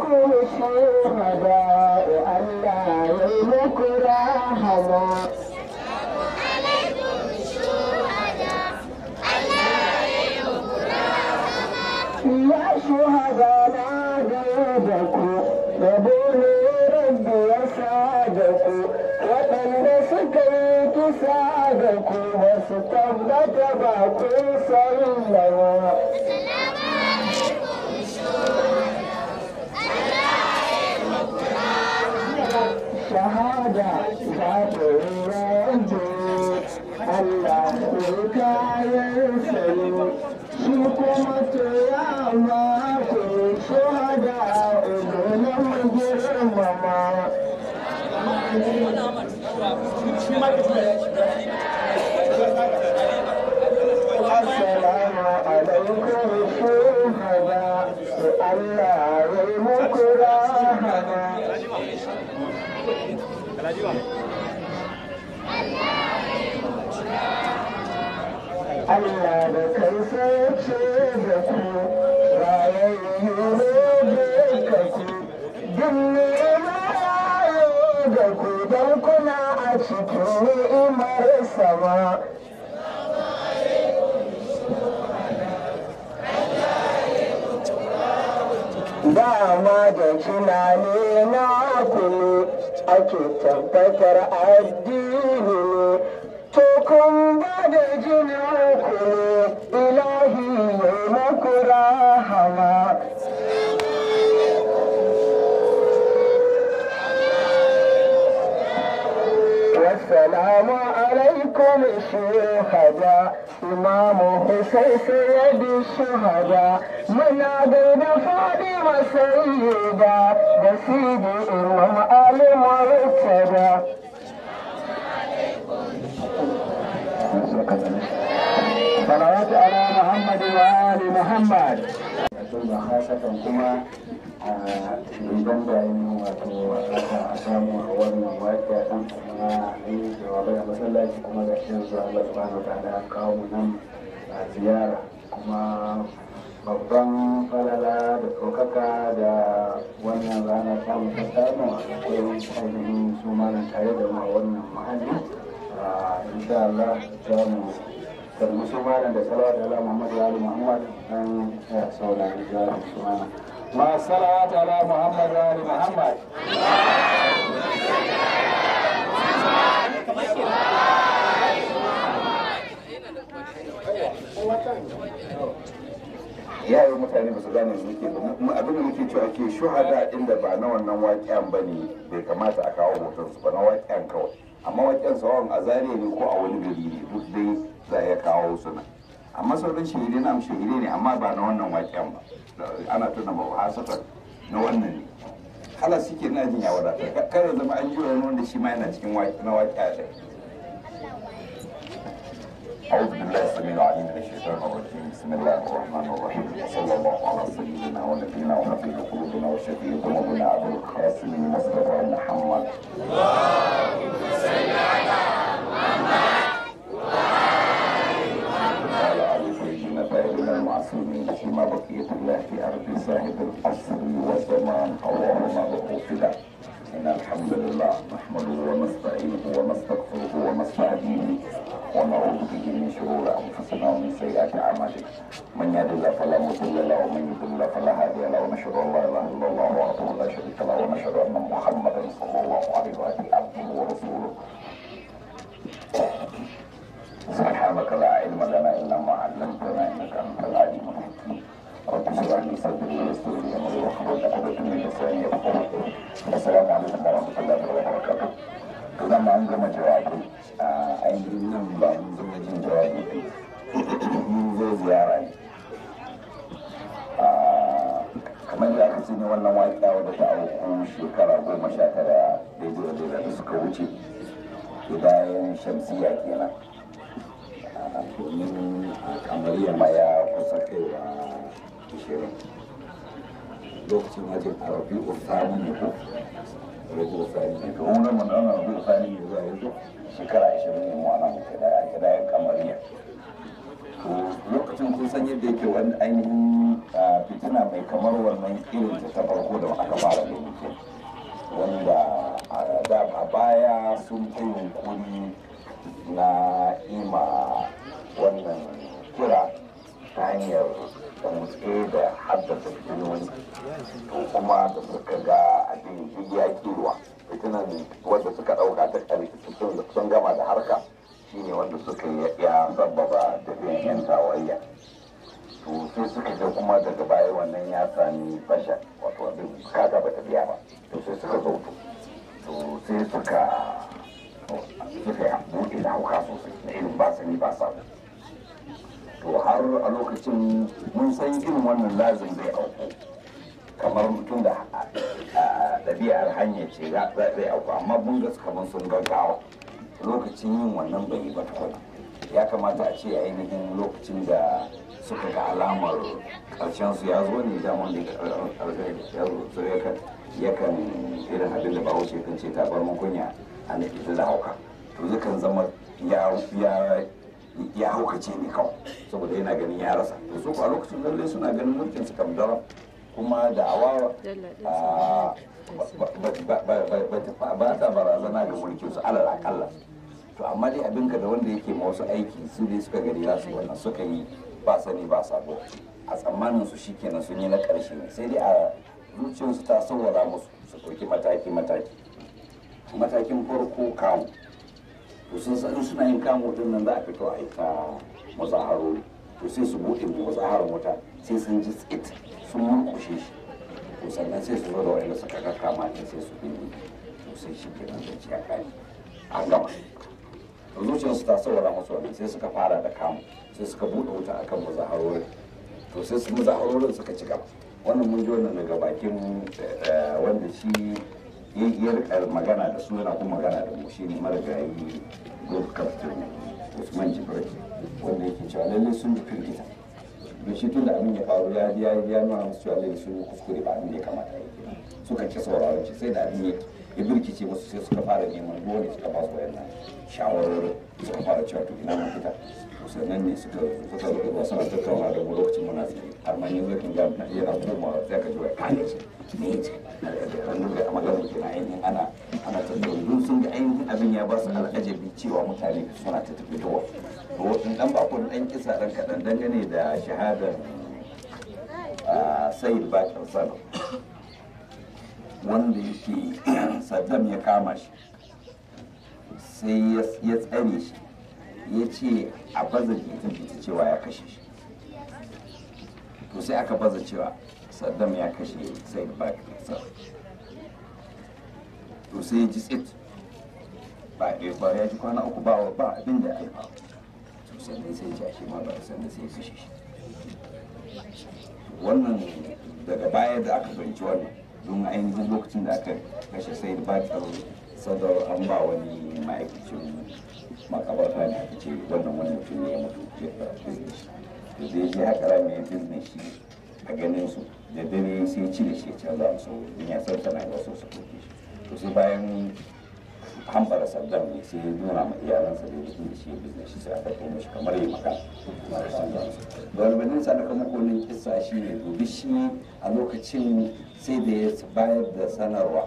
عليكم الشهداء ألا يملك رحمة يا شهداء ناديتكم يبوني ربي يسعدكم waɗanda suka yi kisa da ku wasu tabbata ba kun sallama shahada za ta yi yanzu Allah ku kayan sani shi kuma to ya ma ku shahada ugunan girmama السلام عليكم شهداء الله يمك راهنا Allah da kai sace da ku rayayyu ne da ku dinne da ku don kuna a cikin ni'imar sama. Dama da tunani na kunu ake tabbatar addini ne, to kun ba da jinin ku ne ilahi ya muku rahama. والسلام عليكم الشهداء إمام حسين سيد الشهداء من بين فاطمة سيدة بسيدي إمام آل مرتدى صلوات على محمد وآل محمد ba hasatan kuma a idan da yin wato aka samu a wannan waƙiya ɗan kuma an yi jawabai a masallaci kuma ga shi yanzu Allah subhanahu wa ta'ala ya kawo mu nan a ziyara kuma babban falala da ɗaukaka da wannan rana ta mu ta samu akwai ainihin su malam tare da mu a wannan mahalli insha Allah za mu karbi su malam da salawat ala Muhammad wa ali Muhammad dan saurari jawabi su malam مع الصلاة على محمد وآل محمد ya yi mutane ba su gane da muke ba mu abin da muke cewa ke shuhada din da ba na wannan waƙen ba ne bai kamata a kawo hoton su ba na waƙen kawai amma waƙen sawan a zariya ne ko a wani gari ne duk dai za a iya kawo su nan amma sauran shahidai na shahidai ne amma ba na wannan waƙen ba ana tuna ba hasatan na wannan ne hala suke na jin ya wadata kar zama an ji wani wanda shi ma yana cikin na waƙe ɗaya أعوذ بالله السميع العليم من الشيطان الرجيم بسم الله الرحمن الرحيم صلى الله على سيدنا ونبينا ونبي قلوبنا وشفيع ذنوبنا أبو القاسم مصطفى محمد وعلى آل سيدنا طيبين المعصومين فيما بقية الله في أرض صاحب العصر والزمان اللهم اغفر إن الحمد لله نحمده ونستعينه ونستغفره ونستهديه ونعوذ به من شرور أنفسنا ومن سيئات أعمالنا من يهد الله فلا مضل له ومن يضلل فلا هادي له ونشهد أن لا إله إلا الله وحده لا شريك له ونشهد أن محمدا صلى الله عليه وآله عبده ورسوله سبحانك لا علم لنا إلا ما علمتنا إنك أنت العليم الحكيم رب اشرح لي صدري ويسر لي أمري واحلل عقدة من لساني يفقهوا قولي السلام عليكم ورحمة الله وبركاته idan ma an gama jawabi a ainihin nan ba mun zama jin jawabi mun zo ziyara ne kamar da aka ne wannan waƙiya wadda ta auku shekara goma sha tara daidai da da suka wuce bayan shamsiya kenan domin kamariya ma ya kusa kaiwa ishirin lokacin hajjin arabi urtani ne ko rabi urtani ne to wani mun ana rabi urtani ne zuwa yanzu shekara ishirin ne mu ana muke da ake da yan kamariya to lokacin mutum kun san yadda yake wani ainihin ah, fitina mai kamar wannan irin ta ta farko da aka fara da yake wanda a da a baya sun fi yunkuri na ima wannan kira ta hanyar mutse da haddasa fitinoni to kuma da suka ga abin duk ya kiruwa fitinan wanda suka ɗauka ta ƙarfi sun- sun gama da harka shine wanda suka yi ya sababa tafiyan yan tawayya to sai suka je kuma daga baya wannan ya sami fasha wato abin bukata ba ta biya ba to sai suka zo to sai suka suka buɗe da hauka sosai na irin ba sani ba sa to har a lokacin mun san irin wannan lazim zai auku kamar mutum da a ɗabi'ar hanyar ce za zai auku amma mun ga kamar sun gaggawa lokacin yin wannan bai yi ba tukuna ya kamata a ce ainihin lokacin da suka ga alamar ƙarshen su ya zo ne da wanda ya zo so yakan yakan irin abin da bahaushe kan ce ta bar kunya a na ita da hauka to yakan zama ya ya ya haukace ne kawai saboda yana ganin ya rasa to su ko a lokacin lalle suna ganin mulkin su kam daram kuma da awa ba ta barazana ga mulkin su alal akalla to amma dai abinka da wanda yake ma wasu aiki su dai suka gani za su yi wannan suka yi ba sani ba sabo a tsammanin su shikenan sun yi na karshe ne sai dai a zuciyarsu ta saurara musu su ɗauki mataki mataki matakin farko kamu to sun san suna yin kamu din nan za a fito a yi ta mazaharori to sai su buɗe mazaharar wuta sai sun ji tsit sun murkushe shi to sannan sai su zo da wanda suka ga kama ne sai su binne to sai shi ke nan zance ya kai an gama to zuciyarsu ta saurara musu wannan sai suka fara da kamu sai suka buɗe wuta akan mazaharorin to sai su mazaharorin suka ci gaba wannan mun ji wannan daga bakin wanda shi ya rika magana da su yana kuma magana da mu shi ne marigayi group captain usman jibril wanda yake cewa lallai sun ji firgita da shi tun da abin ya faru ya ya ya nuna musu cewa lallai sun yi kuskure ba abin da ya kamata ya yi suka ki sauraron shi sai da abin ya ya birkice musu sai suka fara neman dole suka ba su wayannan shawarwari suka fara cewa to ina mafita to sannan ne suka suka rubuta ba suna tattauna da mu lokacin muna tsaye har ma yanzu kin ga yana koma sai ka ji wai kane ce ne ce an ga a maganar kina ainihin ana ana tattauna dun sun ga ainihin abin ya ba su al'ajabi cewa mutane suna ta tafi to to dan ba ku dan kisa dan kadan dangane da shahadar Sayyid Bakir Salo wanda yake Saddam ya kama shi sai ya tsare shi ya ce a baza jita-jita cewa ya kashe shi to sai aka baza cewa saddam ya kashe sai ba to sai ya ji tsit ba ɗaya ba ya ji kwana uku ba ba abin da ya haifa to sannan sai ya shi ma ba sannan sai ya kashe shi wannan daga baya da aka fahimci wannan don ainihin lokacin da aka kashe sai da bakar sadar an ba wani ma'aikacin makabarta ne aka ce wannan wani mutum ne ya mutu ya fara business da zai je haka rami ya business shi a ganin su da dare sai ci da shi ya canza musu in ya san sana ga wasu su koke shi to sai bayan hambara saddam ne sai ya nuna ma iyalansa da ya da shi ya business shi sai aka kai shi kamar yi magana kuma ya canza musu gwamnatin sakamakon kisa shi ne dubi shi a lokacin sai da ya bayar da sanarwa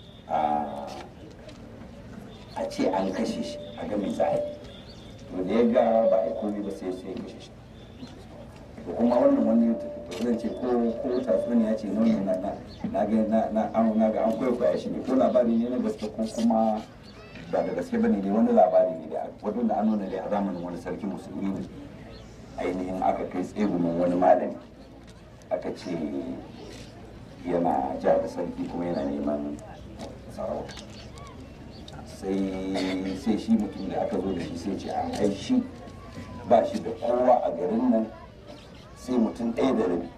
a ce an kashe shi a ga mai zai to da ya ga ba a komi ba sai sai kashe shi to kuma wannan wani zan ce ko ko tatsuniya ce nuni na na na ga na na an na ga an kwaikwaya shi ne ko labari ne na gaske ko kuma ba da gaske bane ne wani labari ne da wato da an nuna da a zamanin wani sarki musulmi ne ainihin aka kai tsegumin wani malami aka ce yana ja da sarki kuma yana neman sarauta sai sai shi mutum da aka zo da shi sai ce a ai shi ba shi da kowa a garin nan sai mutum ɗaya da rabi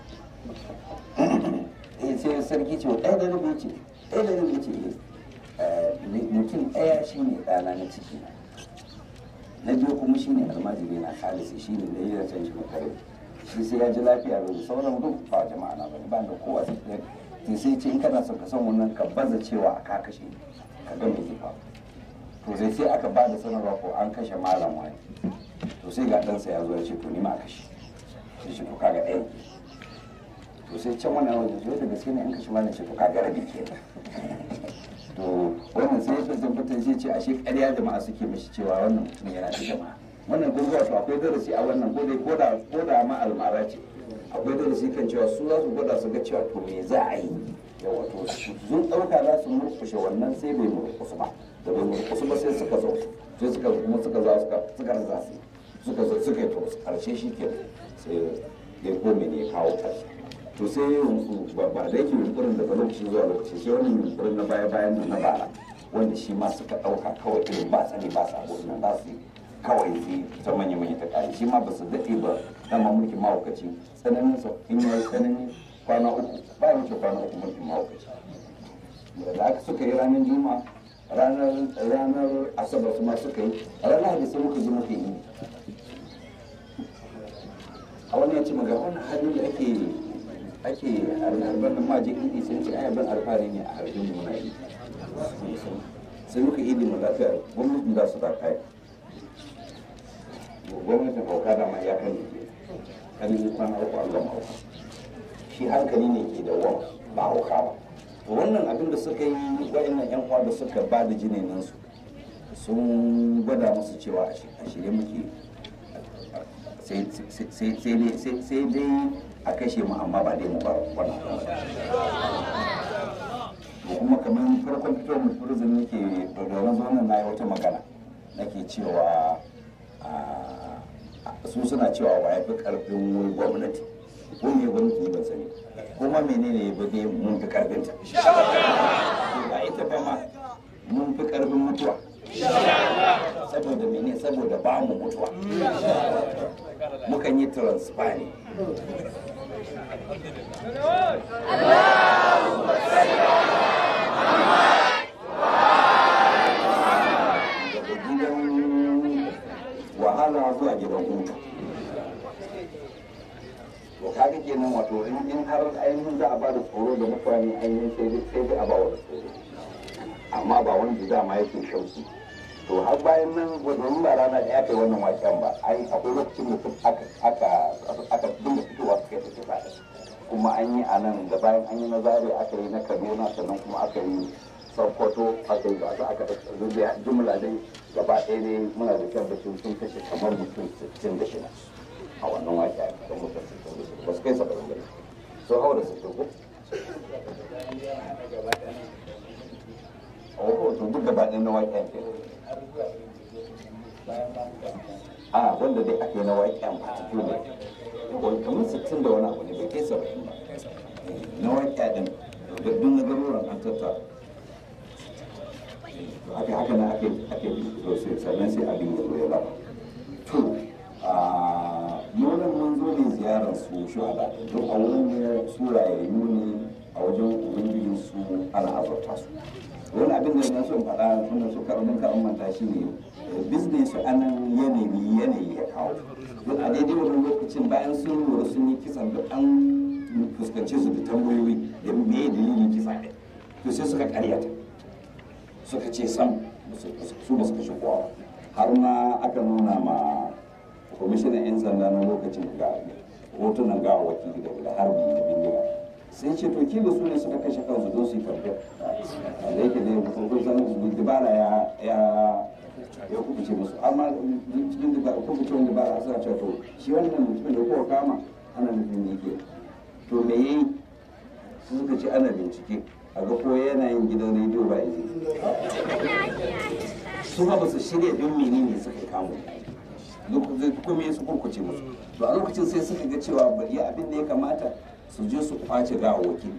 eh sai sarki ce ɗaya da rabi ce ɗaya da rabi ce mutum ɗaya shi ne ɗana na ciki na na biyu kuma shi ne almajiri na kalisi shi ne da yi da can shi makare shi sai ya ji lafiya da sauran mutum ba jama'a na bane ba da kowa sai sai ce in kana son ka san wannan ka baza cewa a ka kashe ka ga me zai faru to sai sai aka ba da sanarwa ko an kashe malam wani to sai ga ɗansa ya zo ya ce to ni ma a kashe sai shi to kaga ɗaya to sai can wannan wajen to da gaske ne in ka shi malam shi to kaga rabi kenan to wannan sai ya tabbatar sai ce ashe ƙarya jama'a suke mishi cewa wannan mutum yana da jama'a wannan gurguwa to akwai darasi a wannan ko dai koda koda ma almara ce akwai darasi kan cewa su za su gwada su ga cewa to me za a yi yawa to sun ɗauka za su murkushe wannan sai bai murkusu ba da bai murkusu ba sai suka zo sai suka kuma suka za suka suka za su suka zo suka yi to karshe shi ke sai ya kome ne ya kawo karshe to sai ba da yake yunkurin daga lokaci zuwa lokaci sai wani yunkurin na baya bayan nan na bara wanda shi ma suka ɗauka kawai irin ba tsani ba sabo nan za su yi kawai sai ta manya manya ta kare shi ma ba su daɗe ba dama mulkin mahaukaci tsananin sa in ya yi tsanani kwana uku ba ya wuce kwana uku mulkin mahaukaci da aka suka yi ranar juma'a ranar ranar asabar su ma suka yi a ranar da sai muka ji muka yi a wani ya ce maga wannan hali da ake ake harbar da maji idi sai ce ayyabin alfahari ne a harbin muna yi sai muka yi mu lafiya gwamnatin za su da kai gwamnatin hauka da ma ya kan yi kan yi kwana uku an gama hauka shi hankali ne ke da wa ba hauka ba to wannan abin da suka yi wa'annan yan uwa da suka ba da jinin su sun gwada musu cewa a shirye muke sai dai a kashe mu amma ba dai mu ba wannan kuma kamar farkon fitowar mu prison nake da domin zonan na yi wata magana nake cewa su suna cewa wa ya fi karfin gwamnati ko me gwamnati ban sani kuma menene ba dai mun fi karfin ta ba ita ba ma mun fi karfin mutuwa saboda mene saboda ba mu mutuwa mukan yi transfer ne wahala zuwa gidan hutu to kaga kenan wato in har ainihin za a ba da tsoro da mutane ainihin sai dai sai dai a ba wa tsoro amma ba wanda dama yake shauki to har bayan nan domin ba rana da aka yi wannan waken ba ai akwai lokacin da aka aka aka dinga fitowa suka yi tafiya kuma an yi a nan da bayan an yi na zare aka yi na kaduna sannan kuma aka yi sokoto aka yi gasa aka zuba jumla dai gaba ɗaya ne muna da tabbacin sun kashe kamar mutum 66 a wannan wake da mutum 66 ba su kai saba'in gari sun hau da su ko Oh, to duk gaba ɗaya na waken ke a wanda dai aka yi na waken particular wani kamar 60 da wani abu ne bai kai saba'in ba na waken din duk na garuruwan an tattara ake haka na ake ake to sai sannan sai abin ya zo ya laba to a yonan mun zo ne ziyarar su shuhada don a wurin su rayayyu ne a wajen ubangijin su ana azurta su wani abin da na son faɗa wannan su karamin karan manta shi ne business anan yanayi yanayi ya kawo don a daidai wani lokacin bayan sun lura sun yi kisan da an fuskance su da tambayoyi da me dalilin kisa ɗin to sai suka karyata suka ce sam su ba su kashe kowa har ma aka nuna ma kwamishinan 'yan sanda na lokacin ga hotunan gawa wakili da harbi da bindiga sai ce to kila su ne suka kashe kansu don su yi kamfe da yake da kun san dibara ya ya ya kubuce musu amma cikin dibara kubuce wani dibara a suna cewa to shi wannan mutumin da kowa kama ana nufin ne ke to me yayi su suka ce ana bincike a ga ko yana yin gidan rediyo ba izini su ma ba su shirya don menene suka kamo lokacin kuma su kurkuce musu to a lokacin sai suka ga cewa bari abin da ya kamata su je su kwace gawawaki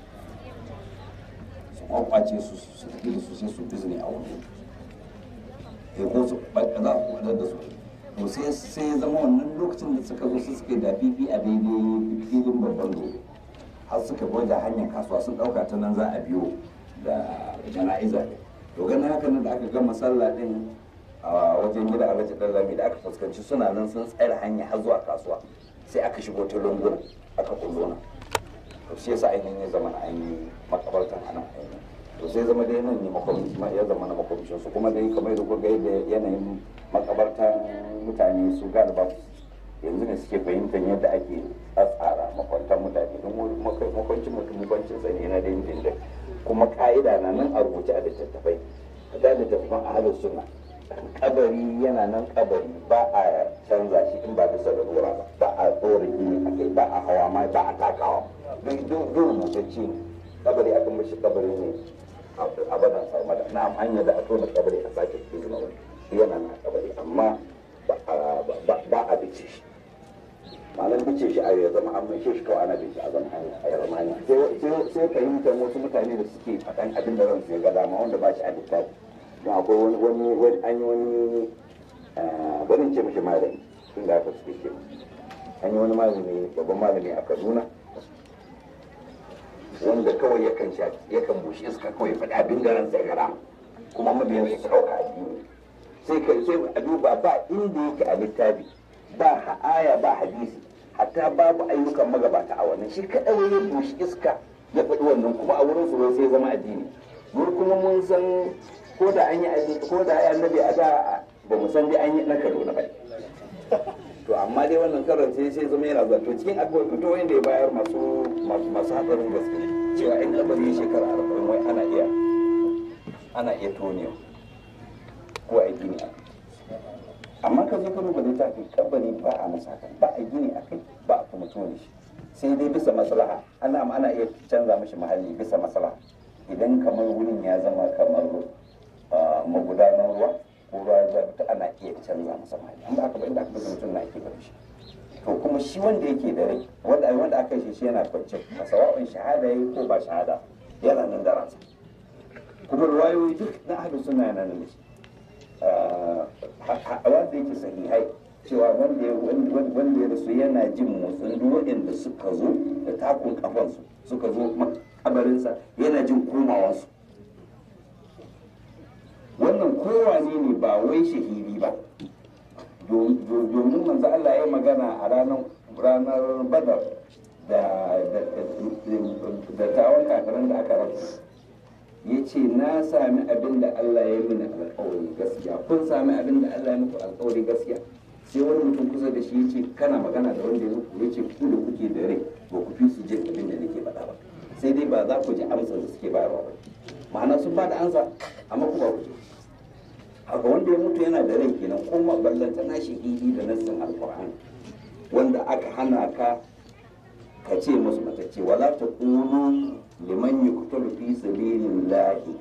su kwakwace su su tafi da su sai su bizne a wani ya ko su za su kwadar da su to sai sai ya zama wannan lokacin da suka zo su suka yi da fifi a daidai filin babban dole har suka gwada hanyar kasuwa sun dauka ta nan za a biyo da jana'iza to ganin haka nan da aka gama sallah din a wajen gida a rajin lami da aka fuskanci suna nan sun tsayar hanya har zuwa kasuwa sai aka shigo ta lunguna aka kullona to shi yasa ainihin ya zama na ainihin makabartan anan ainihin to sai zama dai nan ne makwabci ya zama na makwabcin su kuma dai kamar da kuka da yanayin makabartan mutane su galiba yanzu ne suke fahimtar yadda ake tsatsara makwantan mutane don makwancin mutum makwancin sa ne na dindindin kuma ka'ida na nan a rubuce a littattafai da littattafan ahalus sunna kabari yana nan kabari ba a canza shi in ba bisa da lura ba ba a tsora gini a kai ba a hawa ma ba a takawa don rubutacce ne kabari akan mashi kabari ne a badan sarmada na hanyar da a tona kabari a sake izina wani yana na kabari amma ba a bice shi malam bice shi a ya zama an mai shi kawai ana bice a zama a zama hanya sai fahimtar wasu mutane da suke faɗan abin da ransu ya ga dama wanda ba shi a littafi don akwai wani wani an yi wani barin ce mashi malami tun da aka suke ce an yi wani malami babban malami a kaduna wanda kawai yakan sha yakan bushe iska kawai faɗi abin da ransa ya ga dama kuma mabiyan su ɗauka addini sai ka sai a duba ba inda yake a littafi ba aya ba hadisi hatta babu ayyukan magabata a wannan shi kaɗai ya bushe iska ya faɗi wannan kuma a wurin su sai zama addini mun kuma mun san ko da an yi ko da ya annabi a da ba mu san dai an yi na Kaduna ba to amma dai wannan karon sai sai zama yana zuwa to cikin abubuwa fito wanda ya bayar masu masu hatsarin gaske cewa in kabari shekara arba'in wai ana iya ana iya tonewa ko a gini a amma ka zo ka duba littafin kabari ba a masa ba a gini a kai ba a kuma tone shi sai dai bisa maslaha ana ana iya canza mishi mahalli bisa maslaha idan kamar wurin ya zama kamar magudanar ruwa ko ruwa ta ana iya canza masa mahalli amma aka ba inda aka bisa mutum na ake bari shi to kuma shi wanda yake da rai wanda wanda aka yi shi yana kwance a sawa'un shahada yayi ko ba shahada yana nan da ransa kuma ruwayoyi duk na ahlu sunna yana nan da shi wanda yake sahihai cewa wanda ya wanda ya rasu yana jin motsin duk waɗanda suka zo da takun kafansu suka zo kabarinsa yana jin komawansu wannan kowane ne ba wai shahidi ba domin manzo Allah ya magana a ranar ranar badar da da tawon kakarar da aka rasu ya ce na sami abin da Allah ya mini alkawari gaskiya kun sami abin da Allah ya muku alkawari gaskiya sai wani mutum kusa da shi ya ce kana magana da wanda ya muku ya ce ku da kuke da rai ba ku fi su jin abin da nake faɗa ba sai dai ba za ku ji amsar da suke bayarwa ba ma'ana sun ba da ansa amma ku ba ku ji haka wanda ya mutu yana da rai kenan kuma ballanta na shahidi da nassin alkur'ani wanda aka hana ka ka ce musu matacce wala ta kunu liman yuqtalu fi sabilillahi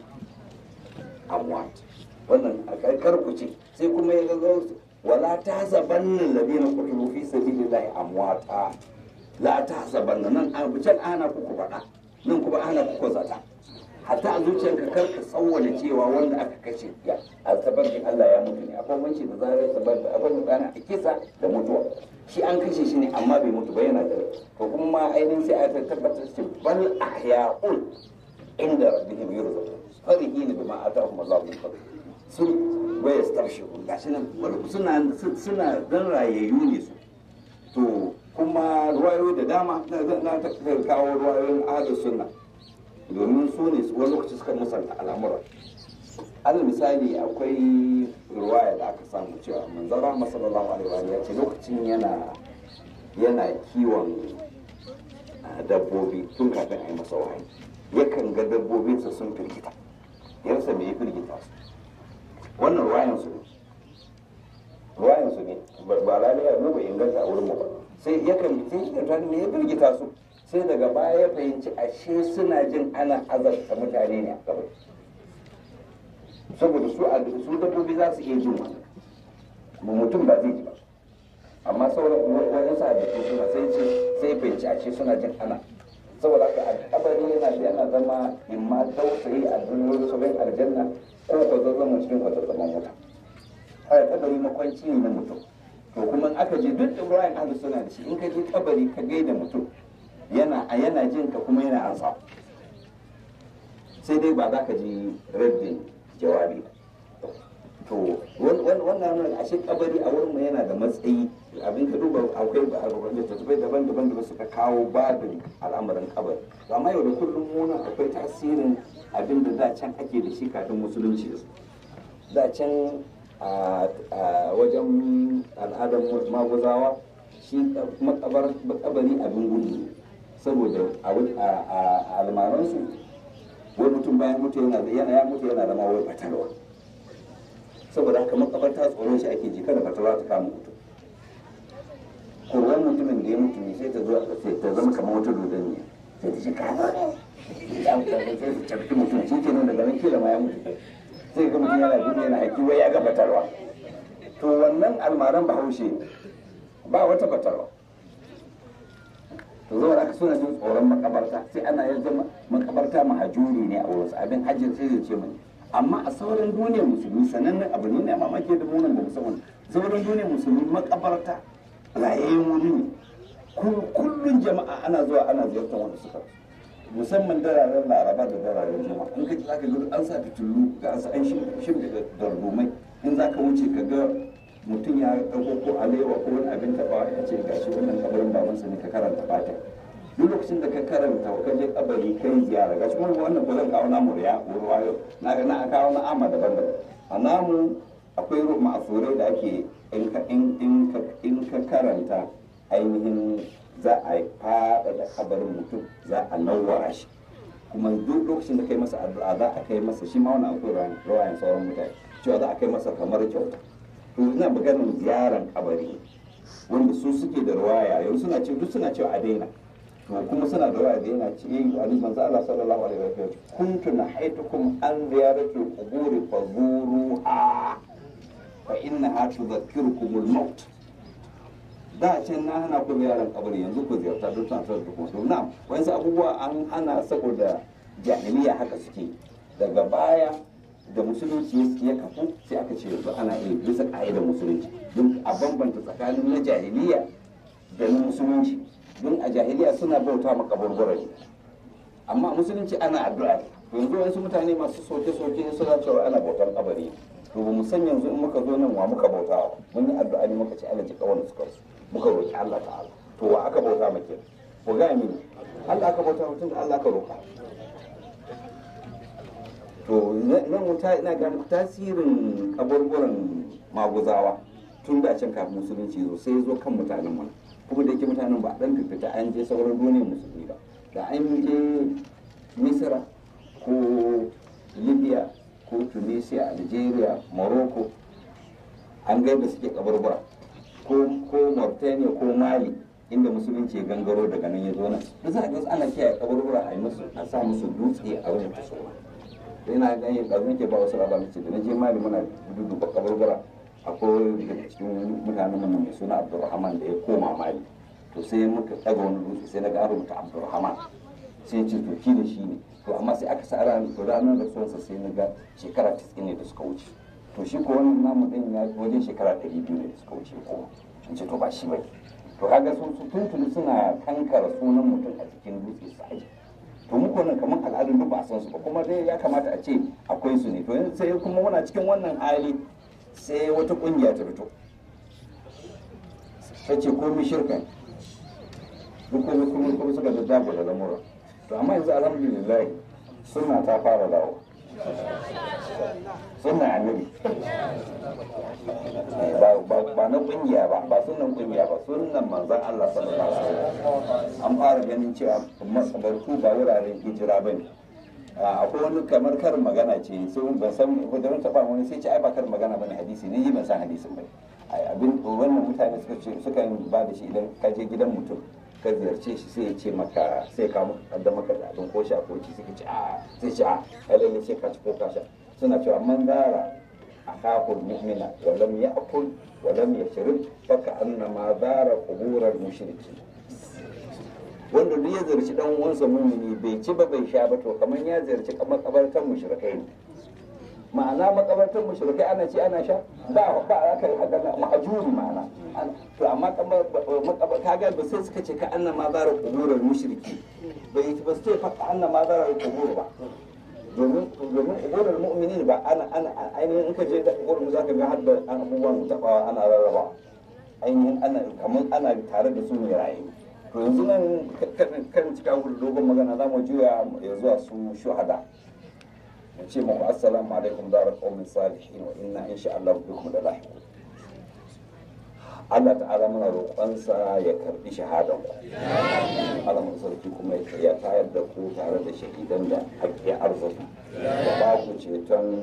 amwat wannan a karkar ku ce sai kuma ya ga wala ta zabanna ladina qutilu fi sabilillahi amwata la ta zabanna nan an can ana ku ku faɗa nan kuma ana ku ku zata hatta a zuciyarka kar ka tsawwala cewa wanda aka kashe ya a tabbacin Allah ya mutu ne akwai banci da zarar tabbata akwai mutane a kisa da mutuwa shi an kashe shi ne amma bai mutu ba yana da to kuma ma ainihin sai aka tabbatar ce bal ahya'un inda rabbihim yurzaqun farihin bima atahum Allah min fadl sun waya starshiru gashi nan suna suna dan rayayyu ne su to kuma ruwayoyi da dama na ta kawo ruwayoyin ahlus sunna domin su ne wani lokaci suka musanta al'amura alal misali akwai ruwaya da aka samu cewa manzon rahama sallallahu alaihi wa ya ce lokacin yana yana kiwon dabbobi tun kafin a yi masa wahayi yakan ga dabbobinsa sun firgita yarsa me ya firgita su wannan ruwayan su ne ruwayan su ne ba lalaya mu bai inganta a wurin mu ba sai yakan sai ya me ya firgita su sai daga baya ya fahimci ashe suna jin ana azarta mutane ne a kabari saboda su a su dabbobi za su iya jin wannan mu mutum ba zai ji ba amma sauran wani sa da su suna sai ce sai fahimci ashe suna jin ana saboda haka a kabari yana yana zama imma tausayi a duniyar sabon aljanna ko ko zama cikin kwatsattsaman wuta haka kabari makwanci ne na mutum to kuma aka je duk da ruwayan ahlus suna da shi in ka je kabari ka gaida mutum yana a yana jin ka kuma yana ansa sai dai ba za ka ji rabbin jawabi to wannan nuna ashe kabari a wurin mu yana da matsayi abin ka duba akwai littattafai daban-daban da suka kawo babin al'amuran kabari to amma yau da kullum muna akwai tasirin abin da da can ake da shi kafin musulunci da su da can a wajen al'adar maguzawa shi makabari abin gudu ne saboda a almaransu wai mutum bayan mutu yana yana ya mutu yana zama wai fatalwa saboda haka makabarta tsoron shi ake ji kada fatalwa ta kama mutum kurwan mutumin da ya mutu ne sai ta zo sai ta zama kamar wata dodon ne sai ta ce kaza ne ya mutu sai su tafi mutum shi ke nan daga nan kila ma ya mutu sai ga mutum yana gudu yana haƙi wai ya ga fatalwa to wannan almaran bahaushe ba wata fatalwa to zuwa aka suna jin tsoron makabarta sai ana yin zama makabarta mahajuri ne a wasu abin hajjin sai zai ce mani amma a sauran duniyar musulmi sanannen abu ne na mamaki da munan da musamman sauran duniyar musulmi makabarta rayayyen wuri ne kullum jama'a ana zuwa ana ziyartar wanda suka musamman dararen laraba da dararen juma'a in ka za ka ga an sa fitilu ga an sa an shirya dardumai in za ka wuce ka ga mutum ya ɗauko ko alewa ko wani abin taɓa ya ce ga shi wannan kabarin babansa ne ka karanta fata duk lokacin da ka karanta ka je kabari kai ziyara ga shi kuma wannan ko zan kawo namu riya ko ruwa yau na ga na kawo na ama daban-daban a namu akwai ma'asurai da ake in ka karanta ainihin za a fada da kabarin mutum za a nawara shi kuma duk lokacin da kai masa addu'a za a kai masa shi ma wani akwai rawayan sauran mutane cewa za a kai masa kamar kyauta to ina maganar ziyaran kabari wanda su suke da ruwaya yanzu suna ce duk suna cewa a daina to kuma suna da ruwaya da yana ce yi ali manzo Allah sallallahu alaihi wa sallam kuntu nahaitukum an ziyaratul quburi fazuruha fa innaha tudhakkirukum al-maut da can na hana ku ziyaran kabari yanzu ku ziyarta duk suna tsara kuma to na wayansu abubuwa an hana saboda jahiliya haka suke daga baya da musulunci ya kafu sai aka ce yanzu ana iya bisa ka'idar musulunci don a bambanta tsakanin na jahiliya da na musulunci don a jahiliya suna bauta ma kaburbura ne amma musulunci ana addu'a yanzu wasu mutane masu soke-soke suna cewa ana bautar kabari to ba mu san yanzu in muka zo nan wa muka bauta mun yi addu'a ne muka ce Allah ji kawai suka su muka roki Allah ta'ala to wa aka bauta maka ko ga mini Allah aka bauta mutum da Allah aka roka to nan wuta ina ga tasirin kaburburan maguzawa tun da can kafin musulunci zo sai zo kan mutanen mu kuma da yake mutanen ba dan fifita an je sauran duniyar musulmi ba da an je misira ko libya ko tunisia algeria morocco an ga yadda suke kaburbura ko ko mauritania ko mali inda musulunci ya gangaro daga nan ya zo nan da za a ga ana kiyaye kaburbura a yi musu a sa musu dutse a wajen tasowa yana ganin da ke ba wasu labarin ce da na je mali muna duduba kaburbura akwai daga cikin mutanen mu mai suna abdulrahman da ya koma mali to sai muka ɗaga wani dutse sai na ga an rubuta abdulrahman sai ce to ki da shi ne to amma sai aka sa ran to ranar da sonsa sai na ga shekara 90 ne da suka wuce to shi ko wannan namu din ya wajen shekara 200 ne da suka wuce ko in ce to ba shi bane to kaga sun su tuntuni suna kankara sunan mutum a cikin dutse su aji to muku nan kamar al'adun duk ba san su ba kuma dai ya kamata a ce akwai su ne to sai kuma muna cikin wannan hali sai wata kungiya ta fito ta ce komai shirka duk komai kuma kuma suka da dago da lamura to amma yanzu alhamdulillah sunna ta fara dawo sunna annabi ba na kungiya ba ba sunan kungiya ba sunan manzan Allah sallallahu alaihi wasallam an fara ganin cewa makabartu ba wuraren hijira bane akwai wani kamar karin magana ce sai ban san da wani taba wani sai ce ai ba karin magana bane hadisi ne yi ban san hadisin bane ai abin wannan mutane suka ce suka ba da shi idan ka je gidan mutum ka ziyarce shi sai ya ce maka sai ka da maka da abin ko sha ko ci suka ce a sai ce a lalle sai ka ci ko ka sha suna cewa man dara akahu mu'mina wa lam ya'kul wa lam yashrib fa ka'annama dara quburar mushrikin wanda duk ya ziyarci dan uwansa mumini bai ci ba bai sha ba to kamar ya ziyarci makabartar mushrikai ne ma'ana makabartar mushrikai ana ci ana sha ba ba aka yi haka ma'ajuri ma'ana to amma makabar kaga ba sai suka ce ka anna ma zara kuburar mushriki bai ba su ce fa ka anna ma zara kubur ba domin domin kuburar mu'minin ba ana ana ainihin in ka je da kuburar mu zaka ga har da abubuwan tabawa ana rarraba ainihin ana kamar ana tare da su ne rayu to yanzu nan kan cika dogon magana za mu juya ya zuwa su shuhada mu ce muku assalamu alaikum dara qaumin salihin wa inna insha Allah bikum da lahiqun Allah ta'ala muna roƙonsa ya karbi shahadan ku Allah mun sarki kuma ya tayar da ku tare da shahidan da haƙƙi arzuku da ba ku ceton